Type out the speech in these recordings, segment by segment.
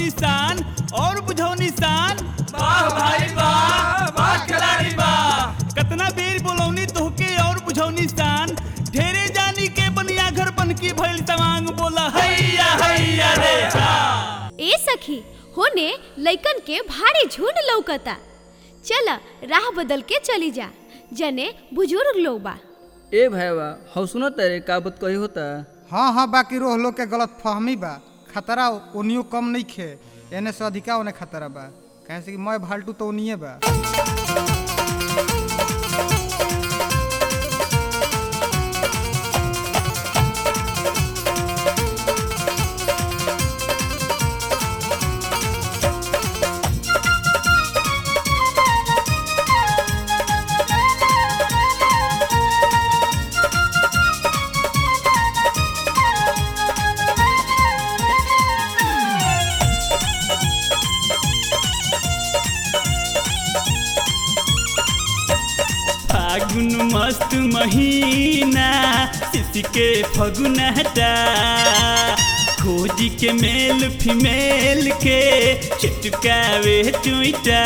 निशान और बुझाओ निशान वाह भाई वाह वाह खिलाड़ी वाह कतना बेर बोलौनी तोहके और बुझाओ निशान ढेरे जानी के बनिया घर बन की भइल तमांग बोला हैया हैया रे हा ए सखी होने लइकन के भारी झुंड लौकता चल राह बदल के चली जा जने बुजुर्ग लोग बा ए भैया हौ सुनो तेरे का बात कही होता हाँ हाँ बाकी रोह लोग के गलत फहमी बा खतरा ओनियो कम नहीं खे एने से अधिका ओने खतरा बा कहे से कि मैं भाल्टू तो ओनिए बा फागुन मस्त महीना शिशि के फगुन हटा खोजी के मेल फीमेल के चिटकावे चुईटा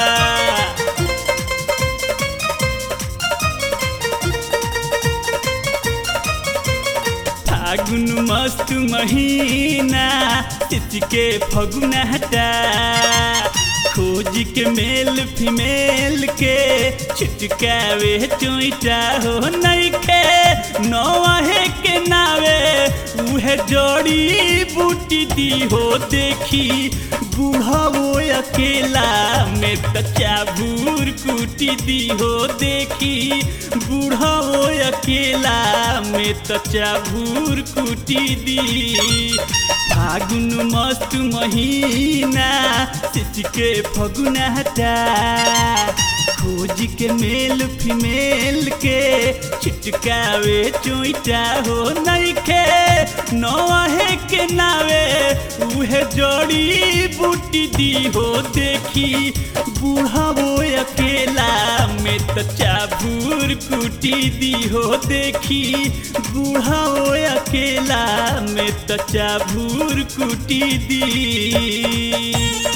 फागुन मस्त महीना शिशि के फगुन हटा खोज के मेल फीमेल के छिटकावे चोइटा हो नइखे नौहे के नावे उहे जोड़ी बूटी दी हो देखी बूढ़ा वो अकेला में त चाबूर कूटी दी हो देखी बूढ़ा वो अकेला में त चाबूर कूटी दी फागुन मस्त महीना शिशि के फगुन हटा खोज के मेल फीमेल के छिटकावे चोइटा हो नइखे नौहे के नावे उहे जोड़ी बूटी दी हो देखी बूढ़ा वो अकेला में त चाबूर कूटी दी हो देखी बूढ़ा वो अकेला में त चाबूर कूटी दी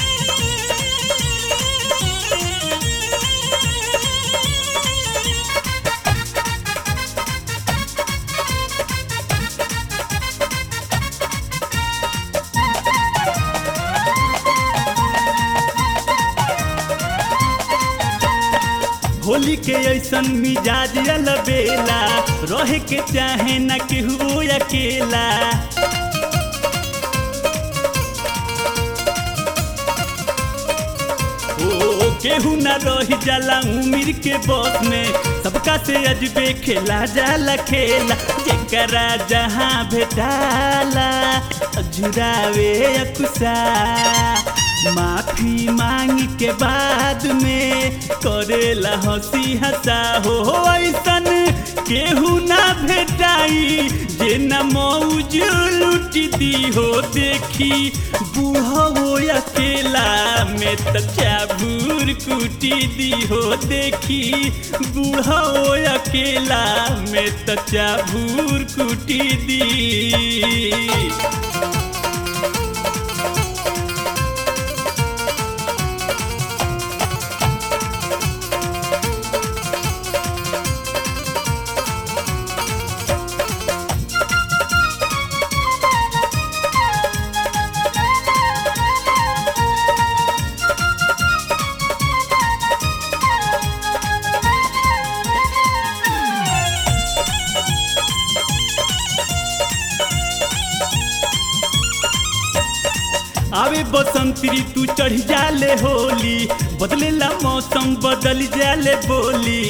होली के ऐसन मिजाज अलबेला रहे के चाहे न केहू अकेला ओ केहू न रही जाला उम्र के बस में सबका से अजबे खेला जाला खेला जेकरा जहाँ भेटाला झुरावे अकुसा माफी मांग के बाद में करेला हंसी हंसा हो ऐसन केहू ना भेटाई जे न मौज लूट दी हो देखी बूढ़ा वो अकेला में त चाबूर कूटी दी हो देखी बूढ़ा वो अकेला में त चाबूर कूटी दी आवे बसंत ऋतु चढ़ जाले होली बदलेला मौसम बदल जाले बोली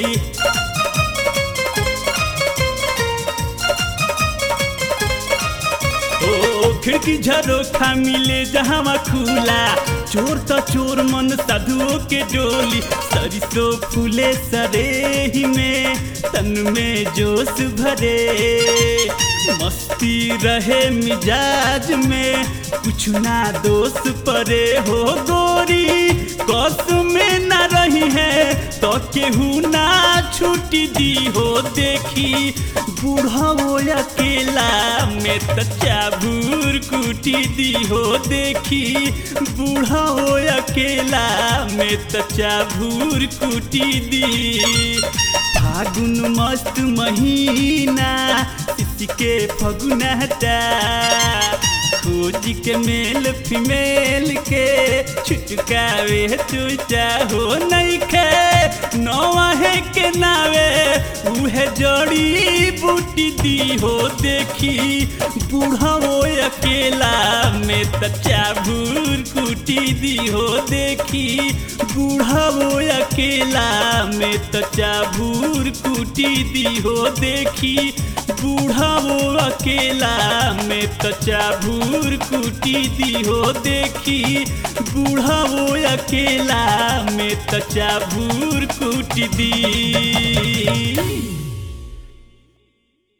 ओ खिड़की झरोखा मिले जहाँ खुला चोर त चोर मन साधुओं के डोली सरिसो फूले सरेही में तन में जोश भरे मस्ती रहे मिजाज में कुछ ना दोष परे हो गोरी कस में ना रही है तो केहू ना छुट्टी दी हो देखी बूढ़ा वो अकेला में त चाबूर कुटी दी हो देखी बूढ़ा वो अकेला में त चाबूर कुटी दी फागुन मस्त महीना इसके फगुनहटा खोज के मेल फीमेल के छुटकावे चुचा हो नहीं खे नौहे के नावे उहे जड़ी बूटी दी हो देखी बूढ़ा वो अकेला में त चाबूर कुटी दी हो देखी बूढ़ा वो अकेला में त चाबूर कुटी दी हो देखी बूढ़ा वो अकेला में त चाबूर कुटी दी हो देखी बूढ़ा वो अकेला में त चाबूर कुटी दी